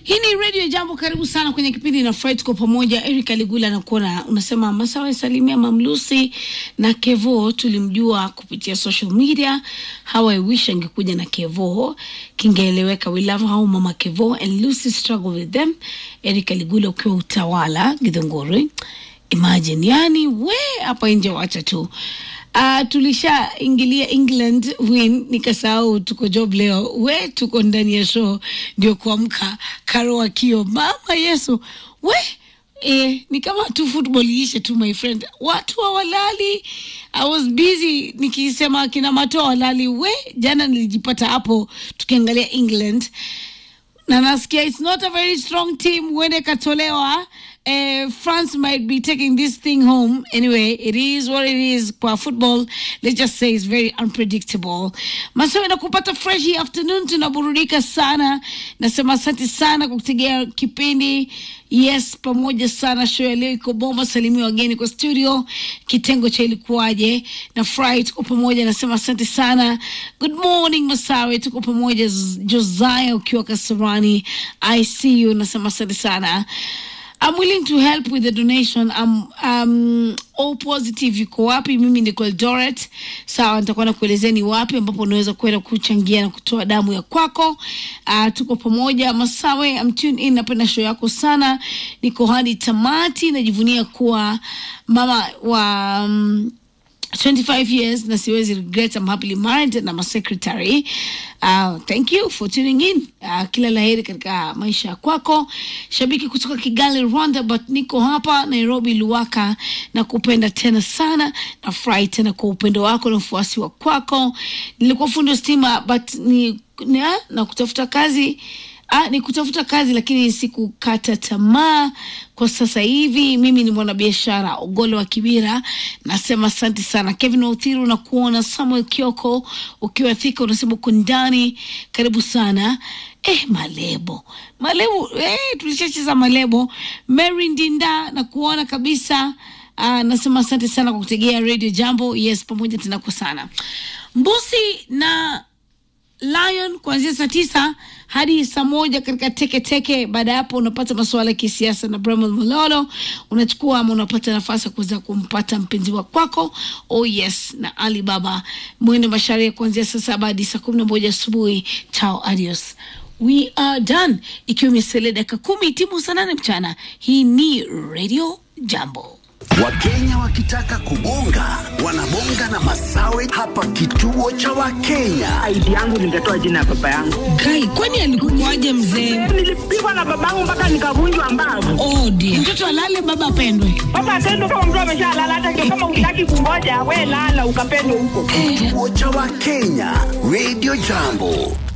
Hii ni Radio Jambo, karibu sana kwenye kipindi na Fred kwa pamoja. Eric Aligula nakuona unasema Masawe salimia Mamlusi na Kevo, tulimjua kupitia social media. How I wish angekuja na Kevo, kingeeleweka. We love how mama Kevo and Lucy struggle with them. Eric Aligula ukiwa utawala Githunguri, imagine yani we hapa nje, wacha tu Uh, tulishaingilia England win, nikasahau tuko job leo. We tuko ndani ya show ndio kuamka karo akio mama Yesu we eh, ni kama tu football iishe tu my friend, watu hawalali. I was busy nikisema kina mato hawalali. We jana nilijipata hapo tukiangalia England na nasikia it's not a very strong team, huende katolewa uh, France might be taking this thing home. Anyway, it is what it is. Kwa football, let's just say it's very unpredictable. Masawe na kupata fresh hii afternoon, tunaburudika sana. Nasema asante sana kwa kutegea kipindi. Yes, pamoja sana. Show ya leo iko bomba. Salimia wageni kwa studio, kitengo cha ilikuwaje na Fry, tuko pamoja. Nasema asante sana. Good morning Masawe, tuko pamoja. Z- Josiah ukiwa Kasarani, I see you. Nasema asante sana. I'm willing to help with the donation. I'm um, all positive yuko wapi? Mimi niko Eldoret. Sawa, nitakuwa nakuelezea ni wapi ambapo unaweza kwenda kuchangia na kutoa damu ya kwako. Uh, tuko pamoja Masawe, I'm tuned in, napenda show yako sana. Niko hadi tamati, najivunia kuwa mama wa um, 25 years na siwezi regret I'm happily married na my secretary uh, thank you for tuning in uh, kila laheri katika maisha ya kwako shabiki kutoka Kigali Rwanda but niko hapa Nairobi Luwaka na kupenda tena sana na furahi tena kwa upendo wako na ufuasi wa kwako nilikuwa fundi wa stima but ni, ni na kutafuta kazi Ah, ni kutafuta kazi lakini sikukata tamaa kwa sasa hivi. Mimi ni mwanabiashara Ogolo wa Kibira, nasema asante sana. Kevin Wauthiru na kuona Samuel Kioko ukiwa Thika, unasema uko ndani, karibu sana. Eh, Malebo Malebo, eh, tulishacheza Malebo. Mary Ndinda na kuona kabisa. Ah, nasema asante sana kwa kutegea Radio Jambo. Yes, pamoja tena kwa sana. Mbusi na Lion kuanzia saa tisa hadi saa moja katika teke teke. Baada ya hapo, unapata masuala ya kisiasa na Bramwell Mololo, unachukua ama unapata nafasi ya kuweza kumpata mpenzi wa kwako. Oh yes, na Ali Baba mwende masharia kuanzia saa saba hadi saa kumi na moja asubuhi. Chao, adios. We are done, ikiwa imesalia dakika kumi timu saa nane mchana. Hii ni Radio Jambo. Wakenya wakitaka kubonga wanabonga na Masawe hapa kituo cha Wakenya. ID yangu ningetoa jina ya baba yangu. Kai, kwani alikuwaje mzee? Nilipigwa na babangu mpaka nikavunjwa mbavu. Oh dear. Mtoto alale baba apendwe. Baba atendo kama mtu ameshalala, hata ndio kama utaki kungoja, we lala ukapendwe huko. Kituo cha Wakenya, Radio Jambo.